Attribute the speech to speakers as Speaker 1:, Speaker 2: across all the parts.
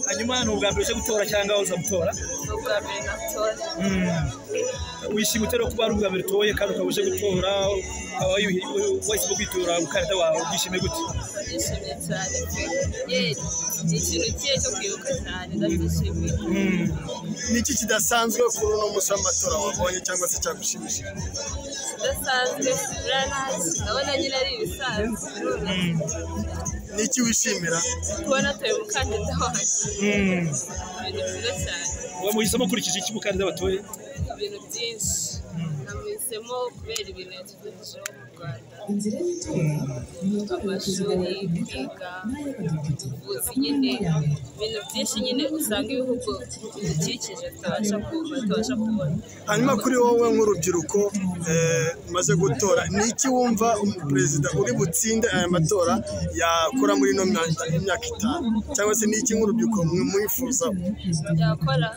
Speaker 1: hanyuma ni ubwa mbere uje gutora cyangwa uza gutora
Speaker 2: ubwa mbere natora
Speaker 1: wishima utera kuba ari ubwa mbere utoye kandi ukaba uje gutora ukaba wihi- wahisemo kwitora umukandida wawe byishimiye gute
Speaker 2: ndishimye cyane pe ye ni ikintu kiye cyo kwibuka cyane ndabyishimiye
Speaker 3: ni iki kidasanzwe kuri uno munsi w'amatora wabonye cyangwa se cyagushimishije
Speaker 2: udasanzwe uranazi ndabona nyine ari ibisanzwe
Speaker 3: ni iki wishimira
Speaker 2: kubona atoye umukandida wanjye ibintu byiza cyane
Speaker 1: uba muhisemo ukurikije iki umukandida watoye
Speaker 2: ibintu byinshi namuhisemo kubera ibintu yatugejejeho mu rwanda amashuri kwiga ubuvuzi nyine ibintu byinshi nyine usanga ibihugu bidukikije tutabasha kumva tutabasha kubona
Speaker 3: hanyuma kuri wowe nk'urubyiruko eh, umaze gutora ni iki wumva umuperezida uri butsinde aya matora yakora muri ino myaka- imyaka itanu cyangwa se ni iki nk'urubyiruko mwi- mwifuza
Speaker 2: yakora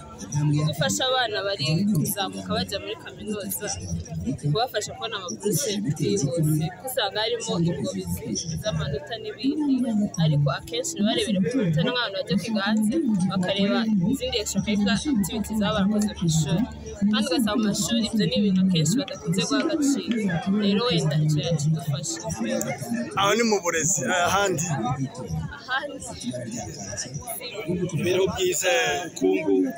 Speaker 2: gufasha abana bari kuzamuka bajya muri kaminuza kubafasha kubona amakuru se byihuse kuko usanga harimo ingobizi z'amanota n'ibindi ariko akenshi biba barebera ku manota n'abantu bajya kwiga hanze bakareba izindi extracurricular activities baba barakoze mu ishuri kandi ugasanga mu mashuri ibyo ni ibintu akenshi badakunze guha agaciro rero wenda icyo yakidufasha
Speaker 3: aho ni mu burezi ahandi
Speaker 2: ahandi
Speaker 1: imibereho byiza ubukungu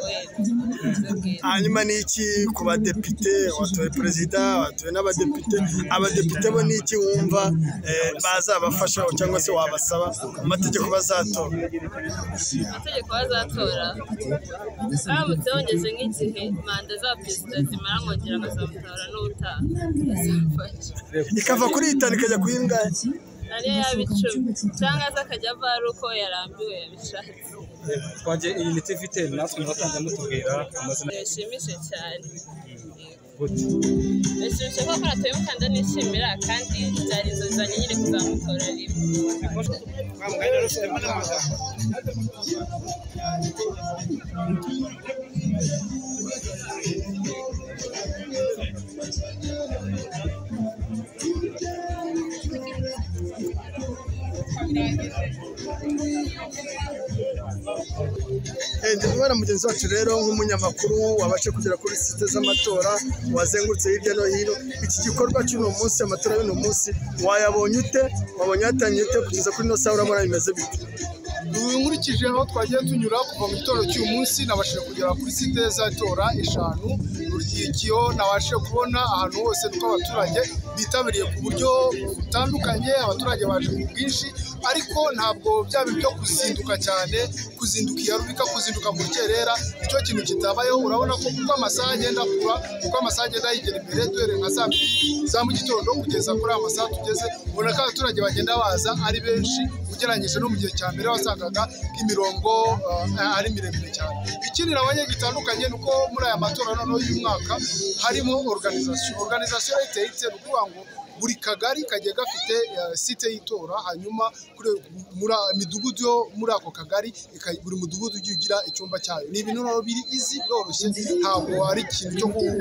Speaker 2: wenda bwiza
Speaker 3: hanyuma ni iki ku badepite watoye perezida watoye n'abadepite abadepite bo ni iki wumva eh, bazabafasha cyangwa se wabasaba amategeko bazatora
Speaker 2: amategeko bazatora baramutse bongeze nk'igihe manda za perezida zimara nkongera nkazamutora n'ubutaha azamfasha
Speaker 3: ikava kuri itanu ikajya ku y'ingahe
Speaker 2: ariyo yaba icumi cyangwa se akajya ava ari uko yarambiwe yabishatse
Speaker 4: twagiye iyi miti ifite natwe mwatanze mutubwira amazina
Speaker 2: bishimishije cyane
Speaker 4: y'ubuti
Speaker 2: bishimishije ko akora tuwe mukanda nishimira kandi byari inzozi zanjye nyine kuzamutora rimwe
Speaker 3: Eh, ndi kubona mugenzi wacu rero nk'umunyamakuru wabashe kugera kuri site z'amatora wazengurutse hirya no hino iki gikorwa cy'uno munsi amatora y'uno munsi wayabonye ute wabonye yatangiye ute kugeza kuri ino saha urabona bimeze bite
Speaker 5: ubu nkurikije aho twagiye tunyura kuva mu gitondo cy'uyu munsi nabashije kugera kuri site z'itora eshanu uryikiyo nabashije kubona ahantu hose nuko abaturage bitabiriye ku buryo butandukanye abaturage baje ku bwinshi ariko ntabwo byaba ibyo kuzinduka cyane kuzinduka iyarubika kuzinduka mu rukerera nicyo kintu kitabayeho urabona ko kuko amasaha agenda akura kuko amasaha agenda yigera imbere duhereye nka saa mbiri za mu gitondo kugeza kuri aya masaha tugeze ubona ko abaturage bagenda baza ari benshi ugereranyije no mu gihe cya mbere wasangaga imirongo eh, ari miremire cyane ikindi nabonye gitandukanye ni uko muri aya matora noneho y'umwaka harimo organization organization iteye itse ni ukuvuga ngo buri kagari kagiye gafite eh, site y'itora hanyuma kuri muri imidugudu yo muri ako kagari ika- buri mudugudu ugiye ugira icyumba cyayo ni ibintu rero biri izi biroroshye ntabwo ari ikintu cyo ku-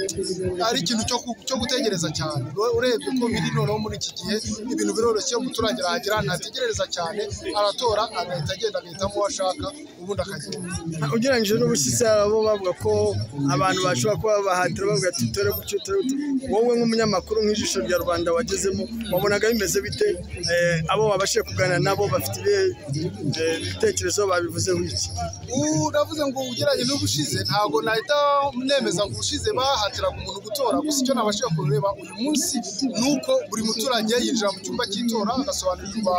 Speaker 5: ari ikintu cyo ku- cyo gutegereza cyane urebye ko biri noneho muri iki gihe ibintu biroroshye umuturage arahagera ntategereza cyane aratora agahita agenda agahitamo uwo ashaka ubundi akagenda
Speaker 3: ugereranyije n'ubushize abo bavuga ko abantu bashobora kuba bahatira bavuga ati utore gutyo utore gutyo wowe nk'umunyamakuru nk'ijisho rya rubanda wagezemo wabonaga bimeze bite Eh, abo wabashije kuganira nabo bafite ibihe eh, ibitekerezo babivuzeho iki
Speaker 5: uravuze ngo ugeranye n'ubushize ntabwo nahita nemeza ngo ubushize bahatiraga umuntu gutora gusa icyo nabashije kureba uyu munsi ni uko buri muturage yinjira mu cyumba cy'itora agasobanurirwa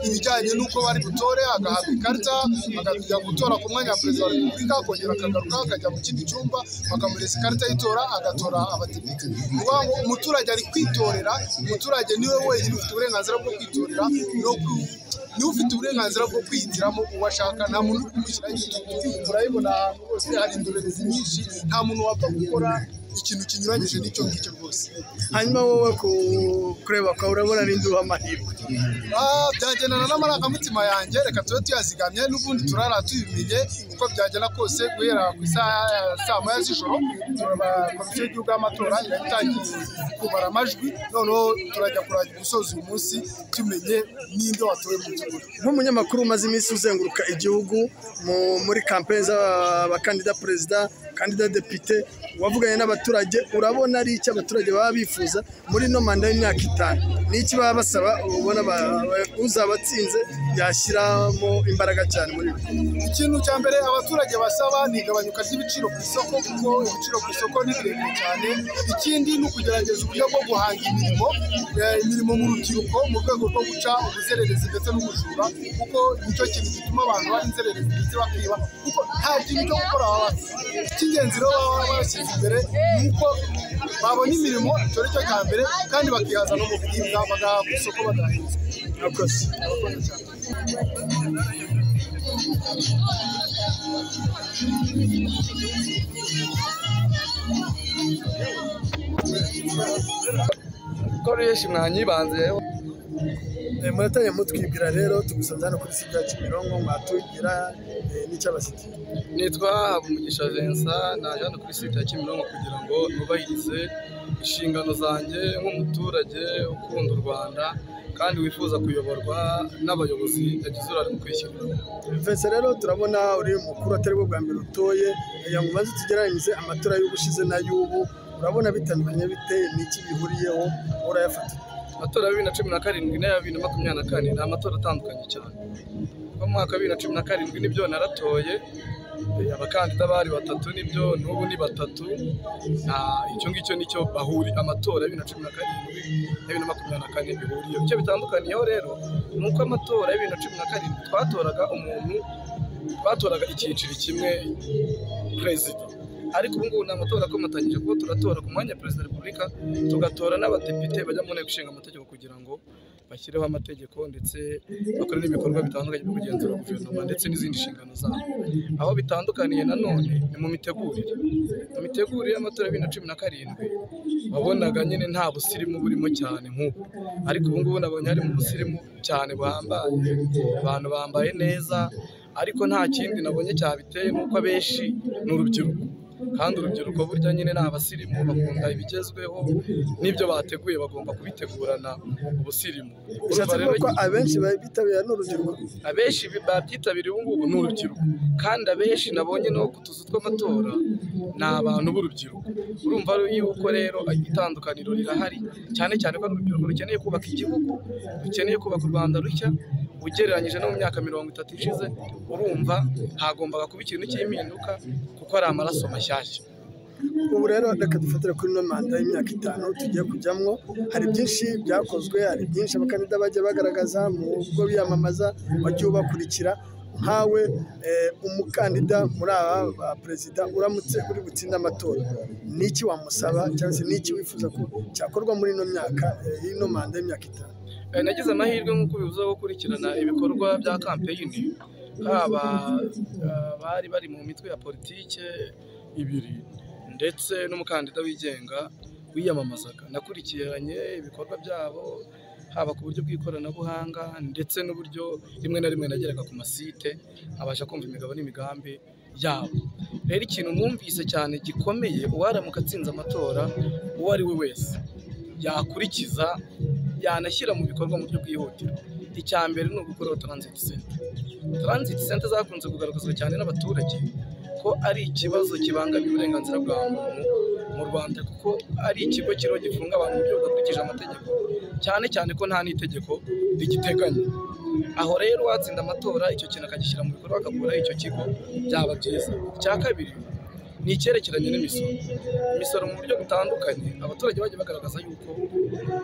Speaker 5: ibijyanye n'uko bari butore agahabwa ikarita akajya gutora ku mwanya wa perezida wa repubulika akongera akagaruka akajya mu kindi cyumba bakamureza ikarita y'itora agatora abadepite ni ukuvuga ngo umuturage ari kwitorera umuturage niwe wenyine ufite uburenganzira bwo kwitorera no ku niwe ufite uburenganzira bwo kwihitiramo uwo ashaka nta muntu uri kumushyiraho igitutu urabibona ahantu hose hari indorerezi nyinshi nta muntu wapfa gukora ikintu kinyuranyije n'icyo ngicyo rwose
Speaker 3: hanyuma wowe ku- kureba kwawe urabona n'indi uha amahirwe
Speaker 5: Ah, byagendana n'amarangamutima yanjye reka tube tuyazigamye n'ubundi turara tubimenye uko byagenda kose guhera ku isaha ya saa moya z'ijoro turaba komisiyo y'igihugu y'amatora irahita itangiye kubara amajwi noneho turajya kurajya gusoza uyu munsi tumenye n'ibyo watowe mu gihe
Speaker 3: nk'umunyamakuru umaze iminsi uzenguruka igihugu mu- muri kampeni z'abakandida perezida kandida depite wavuganye n'abaturage urabona ari iki abaturage baba bifuza muri ino manda y'imyaka itanu ni iki baba basaba ubona ba- ba- uzabatsinze yashyiramo imbaraga cyane muri bo
Speaker 5: ikintu cya mbere abaturage basaba ni igabanyuka ry'ibiciro ku isoko kuko ibiciro ku isoko ni birebire cyane ikindi ni ukugerageza uburyo bwo guhanga imirimo eh, imirimo mu rubyiruko mu rwego rwo guca ubuzererezi ndetse n'ubujura kuko nicyo kintu gituma abantu baba inzererezi ndetse bakiba kuko nta kintu cyo gukora baba bafite icy'ingenzi rero baba bashyize imbere ni uko babona imirimo icyo ari cyo cya mbere kandi bakihaza no mu biribwa bagahaha ku isoko badahenze
Speaker 3: murakoze
Speaker 5: Murakoze cyane.
Speaker 6: koresha mwanyibanze
Speaker 3: Eh, muratanye mutwibwira rero tugusanze hano kuri sida ya kimironko mwatubwira eh, n'icyabashyigikiye
Speaker 6: nitwa habumugisha vincent naje hano kuri site ya kimironko kugira ngo nubahirize inshingano zanjye nk'umuturage ukunda u rwanda kandi wifuza kuyoborwa n'abayobozi yagize uruhare mu kwishyurira
Speaker 3: Vincent rero turabona uri umukuru atari bwo bwa mbere utoye kugira ngo ubanze tugereranyirize amatora y'ubushize n'ay'ubu urabona bitandukanye bite n'iki bihuriyeho urayafata
Speaker 6: amatora ya bibiri na cumi na karindwi n'aya bibiri na makumyabiri na kane ni amatora atandukanye cyane kuko mu mwaka wa bibiri na cumi na karindwi nibyo naratoye eh, abakandida bari batatu nibyo n'ubu ni batatu Ah, icyo ngicyo nicyo bahuri amatora ya bibiri na cumi na karindwi na bibiri na makumyabiri na kane bihuriyeho icyo bitandukaniyeho rero ni uko amatora ya bibiri na cumi na karindwi twatoraga umuntu twatoraga icyiciro kimwe perezida ariko ubu ngubu ni amatora akomatanyije kuko turatora ku mwanya wa perezida wa repubulika tugatora n'abadepite bajya mu nteko ishinga amategeko kugira ngo bashyireho amategeko ndetse bakore n'ibikorwa bitandukanye byo kugenzura guverinoma ndetse n'izindi nshingano zabo aho bitandukaniye nanone ni mu mitegurire mu mitegurire y'amatora ya bibiri na cumi na karindwi wabonaga nyine nta busirimu burimo cyane nk'ubu ariko ubu ngubu nabonye harimo ubusirimu cyane buhambaye abantu bambaye neza ariko nta kindi nabonye cyabiteye nk'uko abenshi ni urubyiruko kandi urubyiruko burya nyine ni abasirimu bakunda ibigezweho n'ibyo bateguye bagomba kubitegurana ubusirimu
Speaker 3: bishatse
Speaker 6: Urumva rero
Speaker 3: kuvuga ko abenshi bitabira n'urubyiruko
Speaker 6: abenshi babyitabiriye ubu ngubu ni urubyiruko kandi abenshi nabonye no ku tuzu tw'amatora ni abantu b'urubyiruko urumva yuko rero itandukaniro rirahari cyane cyane ko ari urubyiruko rukeneye kubaka igihugu rukeneye kubaka u rwanda rushya ugereranyije no mu myaka mirongo itatu ishize urumva hagombaga kuba ikintu cy'impinduka kuko ari amaraso mashyashya
Speaker 3: ubu rero reka dufatire kuri ino manda y'imyaka itanu tugiye kujyamo hari byinshi byakozwe hari byinshi abakandida bajya bagaragaza mu bigo biyamamaza bajya ubakurikira nkawe eh, umukandida muri aba ba perezida uramutse uri butsinde amatora ni iki wamusaba cyangwa se ni iki wifuza ko cyakorwa muri ino myaka eh, y'ino manda y'imyaka itanu
Speaker 6: Eh, nagize amahirwe nk'uko bivuze yo gukurikirana ibikorwa bya kampeyini haba eh, bari bari mu mitwe ya politike ibiri ndetse n'umukandida wigenga wiyamamazaga nakurikiranye ibikorwa byabo haba ku buryo bw'ikoranabuhanga ndetse n'uburyo rimwe na rimwe nageraga ku masite abasha kumva imigabo n'imigambi yabo rero ikintu mwumvise cyane gikomeye uwaramuka atsinze amatora uwo ari we wese yakurikiza yanashyira mu bikorwa mu buryo bwihutirwa icya mbere ni ugukuraho taransiti senta taransiti senta zakunze kugaragazwa cyane n'abaturage ko ari ikibazo kibangamiye uburenganzira bwa muntu mu rwanda kuko ari ikigo kiriho gifunga abantu mu buryo budakurikije amategeko cyane cyane ko nta n'itegeko rigiteganya aho rero uwatsinda amatora icyo kintu akagishyira mu bikorwa akakuraho icyo kigo byaba byiza icya kabiri ni icyerekeranye n'imisoro imisoro mu buryo butandukanye abaturage bagiye bagaragaza yuko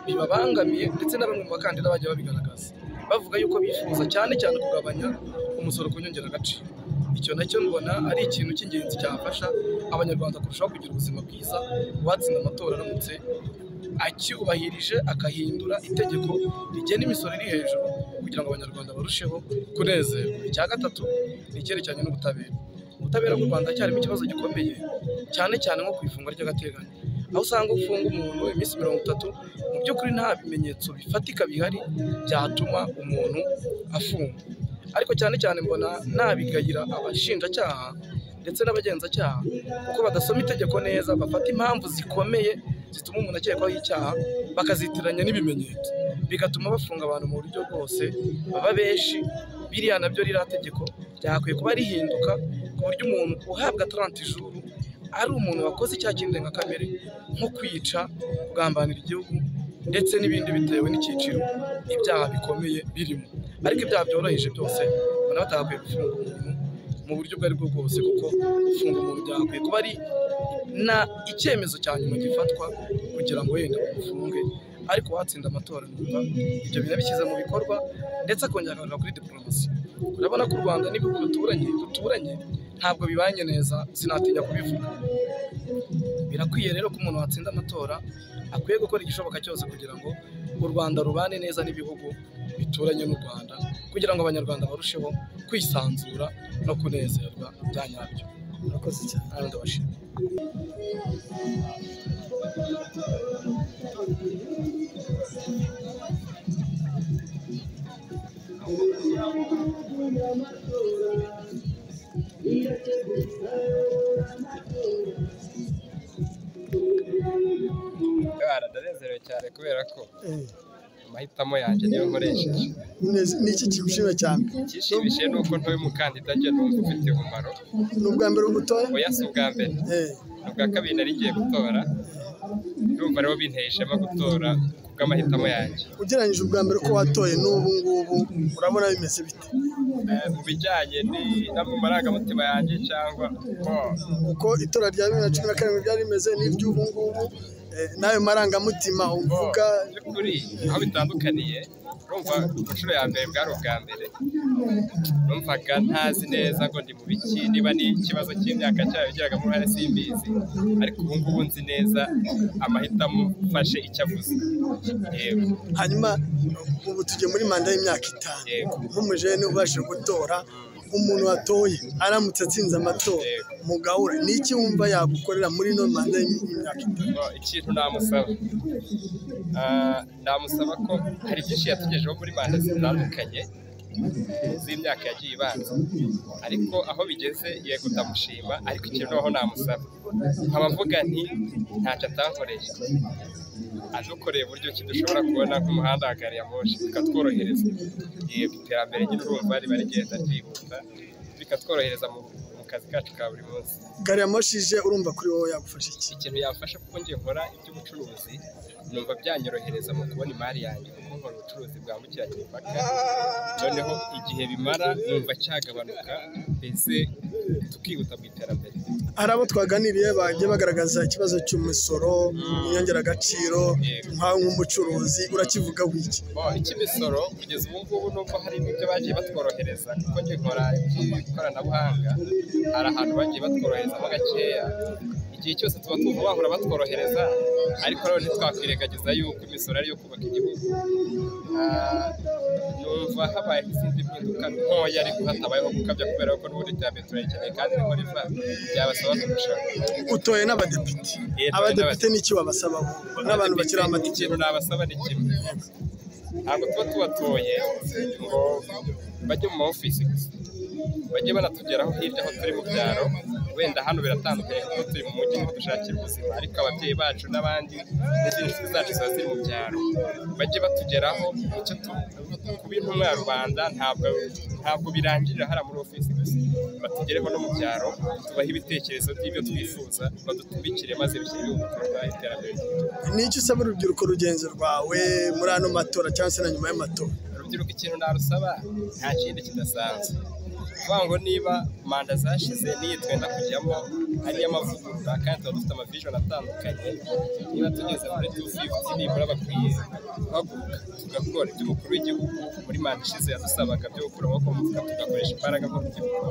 Speaker 6: bibabangamiye ndetse na bamwe mu bakandida bagiye babigaragaza bavuga yuko bifuza cyane cyane kugabanya umusoro ku nyongeragaciro icyo nacyo mbona ari ikintu cy'ingenzi cyafasha abanyarwanda kurushaho kugira ubuzima bwiza uwatsinda amatora aramutse akiyubahirije agahindura itegeko rigena imisoro iri hejuru kugira ngo abanyarwanda barusheho kunezerwa icya gatatu ni icyerekeranye n'ubutabera ubutabera mu rwanda cyarimo ikibazo gikomeye cyane cyane nko ku ifungwa ry'agateganyo aho usanga ufunga umuntu iminsi mirongo itatu mu by'ukuri nta bimenyetso bifatika bihari byatuma umuntu afungwa ariko cyane cyane mbona nabigayira abashinjacyaha ndetse n'abagenzacyaha kuko badasoma itegeko neza bafata impamvu zikomeye zituma umuntu akekwaho icyaha bakazitiranya n'ibimenyetso
Speaker 7: bigatuma bafunga abantu mu buryo bwose baba benshi biriya nabyo ririya tegeko ryakwiye kuba rihinduka ku buryo umuntu uhabwa taranta ijuru ari umuntu wakoze icyaha cy'indengakamere nko kwica kugambanira igihugu ndetse n'ibindi bitewe n'icyiciro ibyaha bikomeye birimo ariko ibyaha byoroheje byose ubona batagakwiye gufunga umuntu mu buryo ubwo ari bwo bwose kuko gufunga umuntu byagakwiye kuba ari na icyemezo cya nyuma gifatwa kugira ngo wenda bamufunge ariko watsinda amatora numva ibyo bintu bishyize mu bikorwa ndetse akongera akagaruka kuri diporomasi urabona ko u rwanda n'ibihugu duturanye duturanye ntabwo bibanye neza sinatinya kubivuga birakwiye rero ko umuntu watsinda amatora akwiye gukora igishoboka cyose kugira ngo u rwanda rubane neza n'ibihugu bituranye n'u rwanda kugira ngo abanyarwanda barusheho kwisanzura no kunezerwa bya nyabyo murakoze cyane kandi ndabashima
Speaker 6: Ndabara ndanezerewe cyane kubera ko amahitamo yanjje niyo nkoresheje
Speaker 3: Neza- ni iki kigushimira cyane
Speaker 6: ikishimishije ni uko ntuye umukandida njye numva ufite umumaro
Speaker 3: ni ubwa mbere uri gutora
Speaker 6: oya si ubwa mbere
Speaker 3: Eh,
Speaker 6: ni ubwa kabiri nari ngiye gutora ndumva rero binteye ishema gutora kubw'amahitamo yanjye
Speaker 3: ugereranyije ubwa mbere ko watoye n'ubu ngubu urabona bimeze bite
Speaker 6: Eh, mu bijyanye ni- n'amwe mu marangamutima yanjye cyangwa oh,
Speaker 3: kuko itora rya bibiri na cumi na karindwi ryari rimeze n'iry'ubu ngubu eh, n'ayo marangamutima uvuga
Speaker 6: oh, by'ukuri aho bitandukaniye urumva ku nshuro ya mbere bwari ubwa mbere numvaga ntazi neza ngo ndi mu biki niba ni ikibazo cy'imyaka cyayo yagiragamo uruhare simbizi ariko ubu ngubu nzi neza amahitamo mfashe icyo avuze yego
Speaker 3: hanyuma ubu tugiye muri manda y'imyaka itanu
Speaker 6: Yego.
Speaker 3: nk'umujene ubashije gutora umuntu watoye aramutse atsinze amatora
Speaker 6: Yego.
Speaker 3: mugahura ni iki wumva yagukorera muri ino manda y'imyaka itanu
Speaker 6: No, ikintu namusaba Ah, namusaba ko hari byinshi yatugejeho muri manda zitandukanye eh, z'imyaka yagiye ibanza ariko aho bigeze yego ndamushima ariko ikintu naho namusaba nkaba mvuga nti ntacyo atankoreye adukoreye uburyo ki dushobora kubona nk'umuhanda wa gari ya moshi bikatworohereza yego iterambere nyine urumva riba rigenda ryihuta bikatworohereza mu mu kazi kacu ka buri munsi
Speaker 3: gari ya moshi ije urumva kuri wowe yagufasha iki
Speaker 6: ikintu yafasha kuko njye nkora iby'ubucuruzi numva byanyorohereza mu kubona imari yanjye kuko nkora ubucuruzi bwambukiranya imipaka noneho igihe bimara numva cyagabanuka mbese tukihuta mu iterambere
Speaker 3: hari abo twaganiriye bagiye bagaragaza ikibazo cy'umusoro inyongeragaciro
Speaker 6: Yego.
Speaker 3: nkawe nk'umucuruzi urakivuga wiki
Speaker 6: Bo, icy'imisoro kugeza ubu ngubu nubwo hari n'ibyo bagiye batworohereza kuko njye nkora iby'ikoranabuhanga hari ahantu bagiye batworoherezamo gakeya igihe cyose tuba twumva bahora batworohereza ariko rero ntitwakwirengagiza yuko imisoro ari iyo kubaka igihugu Ah, numva habaye izindi mpinduka ntoya ariko hatabayeho gukabya kubera ko n'ubundi iterambere turayikeneye kandi niko riva byabasaba kurushaho
Speaker 3: utoye n'abadepite
Speaker 6: Yego,
Speaker 3: abadepite n'iki wabasaba n'abantu bakiri amatike
Speaker 6: ikintu nabasaba ni kimwe ntabwo tuba tubatoye ngo bajye mu ma ofisi gusa bajye banatugeraho hirya aho turi mu byaro wenda hano biratandukanye kuko turi mu mujyi niho dushakira ubuzima ariko ababyeyi bacu n'abandi n'izindi nshuti zacu ziba ziri mu byaro bajye batugeraho icyo tu kuba intumwa ya rubanda ntabwo ntabwo birangirira hariya muri ofisi gusa batugereho no mu byaro tubahe ibitekerezo by'ibyo twifuza badutumikire maze bishyire igihugu mu bikorwa iterambere ry'igihugu
Speaker 3: n'icyo usaba urubyiruko rugenzi rwawe muri ano matora cyangwa se na nyuma y'amatora
Speaker 6: urubyiruko ikintu narusaba nta kindi kidasanzwe kuvuga ngo niba manda zashize n'iyi twenda kujyamo ari iy'amavugurura kandi tuba dufite amavijoni atandukanye niba tugeze muri tu fifuti nibura bakwiye guhaguruka tugakora ibyo umukuru w'igihugu muri manda ishize yadusabaga byo gukura amaboko mu mufuka tugakoresha imbaraga mu rubyiruko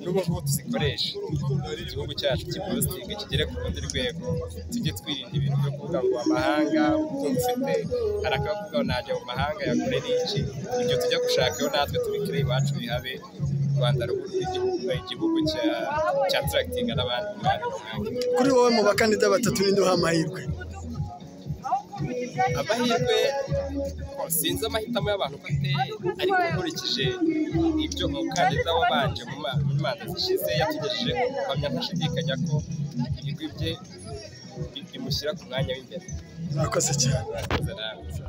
Speaker 6: n'ubu ngubu tuzikoreshe igihugu cyacu kibuzinga kigere ku rundi rwego tujye twirinda ibintu byo kuvuga ngo amahanga ukumva ufite hari akavuga ngo najya mu mahanga yakorera iki ibyo tujya gushakayo natwe tubikire iwacu bihabe u rwanda ruba igihugu igihugu cya cya turakitinga n'abandi mu bandi mahanga
Speaker 3: kuri wowe mu bakandida batatu ninde uha amahirwe
Speaker 6: amahirwe oh, sinzi amahitamo y'abantu uko ateye ariko nkurikije ibyo umukandida wabanje mu ma- mu manza zishize yatugejejeho mpamya ntashidikanya ko ibigwi bye bi- bimushyira ku mwanya w'imbere
Speaker 3: murakoze cyane
Speaker 6: Murakoze namwe.